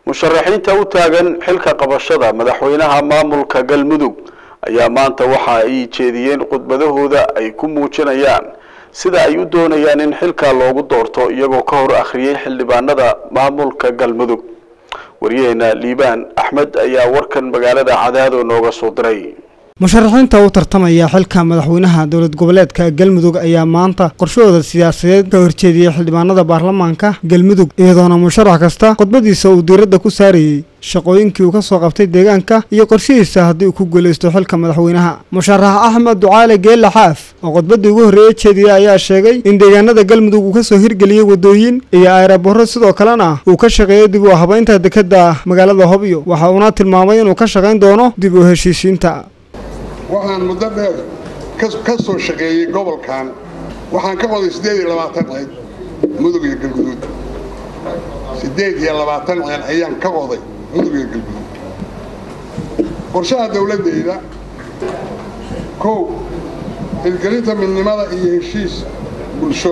musharaxiinta u taagan xilka qabashada madaxweynaha maamulka galmudug ayaa maanta waxa ay jeediyeen khudbadahooda ay ku muujinayaan sida ay u doonayaan in xilka loogu doorto iyagoo ka hor akhriyey xildhibaanada maamulka galmudug waryaheena liibaan axmed ayaa warkan magaalada cadaado nooga soo diray musharaxiinta u tartamaya xilka madaxweynaha dowlad goboleedka galmudug ayaa maanta qorshahooda siyaasadeed ka horjeediyey xildhibaanada baarlamaanka galmudug iyadoona musharax kasta khudbadiisa uu diiradda ku saarayey shaqooyinkii uu ka soo qabtay deegaanka iyo qorshihiisa haddii uu ku guulaysto xilka madaxweynaha musharax axmed ducaale geelle xaaf oo khudbaddii ugu horreeye jeediyey ayaa sheegay in deegaanada galmudug uu ka soo hirgeliyey waddooyin iyo aeroborro sidoo kalena uu ka shaqeeyey dib u habaynta dekedda magaalada hobyo waxa uuna tilmaamay inuu ka shaqayn doono dib u heshiisiinta waxaan muddo dheer ka soo shaqeeyey gobolkan waxaan ka qoday siddeed iyo labaatan ceel mudug iyo galguduud siddeed iyo labaatan ceel ayaan ka qoday mudug iyo galguduud qorshaha dowladdayda kow hirgelinta midnimada iyo heshiis bulsho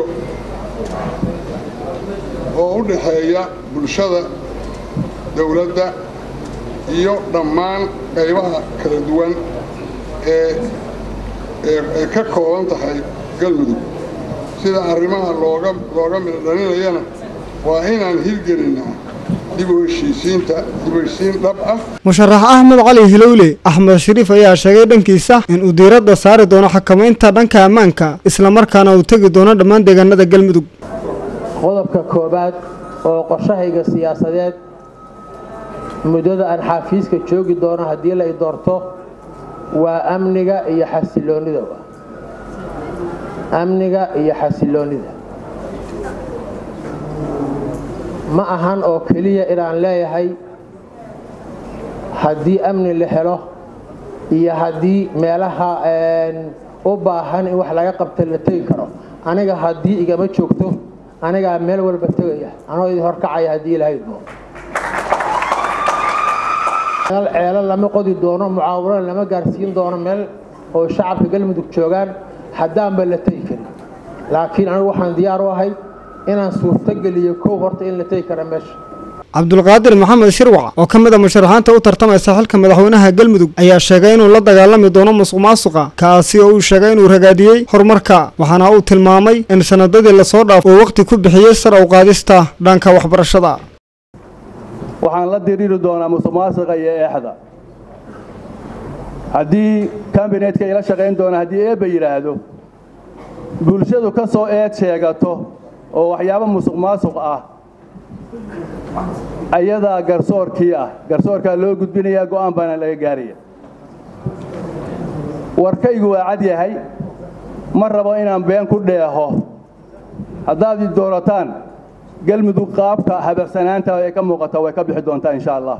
oo u dhaxeeya bulshada dowladda iyo dhammaan qaybaha kala duwan ee ka kooban tahay galmudug sida arrimaha looga looga midhodhalinayana waa inaan hirgelinnaa dib u heshiisiinta dib u heshiisiin dhab ah musharax axmed cali hilowle axmed shariif ayaa sheegay dhankiisa inuu diiradda saari doono xakamaynta dhanka ammaanka islamarkaana uu tegi doono dhammaan deegaanada galmudug qodobka koowaad oo qorshahayga siyaasadeed muddada aan xaafiiska joogi doono haddii la i doorto waa amniga iyo xasiloonnida amniga iyo xasiloonnida ma ahan oo keliya inaan leeyahay haddii amni la helo iyo haddii meelaha u baahan in wax laga qabta la tegi karo aniga haddii igama joogto anigaa meel walba tegaya anoo idin horkacaya haddii ilahaydmo ceelo lama qodi doono mucaawarana lama gaarsiin doono meel oo shacabka galmudug joogaan haddaanba la tegi karin laakiin anigu waxaan diyaar u ahay inaan suurtogeliyo kow horta in la tegi kara meesha cabdulqaadir maxamed shirwac oo ka mid a musharaxiinta u tartamaysa xilka madaxweynaha galmudug ayaa sheegay inuu la dagaalami doono musuq maasuqa kaasi oo uu sheegay inuu ragaadiyey horumarka waxaana uu tilmaamay in sanadadii lasoo dhaafo uu waqti ku bixiyey sar u qaadista dhanka waxbarashada waxaan la diriiri doonaa musuq maasuqa iyo eexda haddii kambinetka ila shaqayn doona haddii eebba yidhaahdo bulshadu ka soo eed sheegato oo waxyaabo musuq maasuq ah ayadaa garsoorkii ah garsoorkaa loo gudbinayaa go'aan baana laga gaaraya warkaygu waa cad yahay ma rabo inaan been ku dheeho haddaad i doorataan galmudug qaabka habacsanaanta ee ka muuqata way ka bixi doontaa insha allah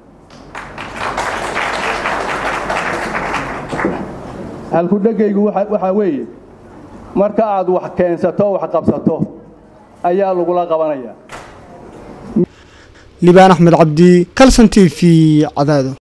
halkudhegaygu waxaa weeye marka aad wax keensato wax qabsato ayaa lagula qabanaya liibaan axmed cabdi calson t v cadaado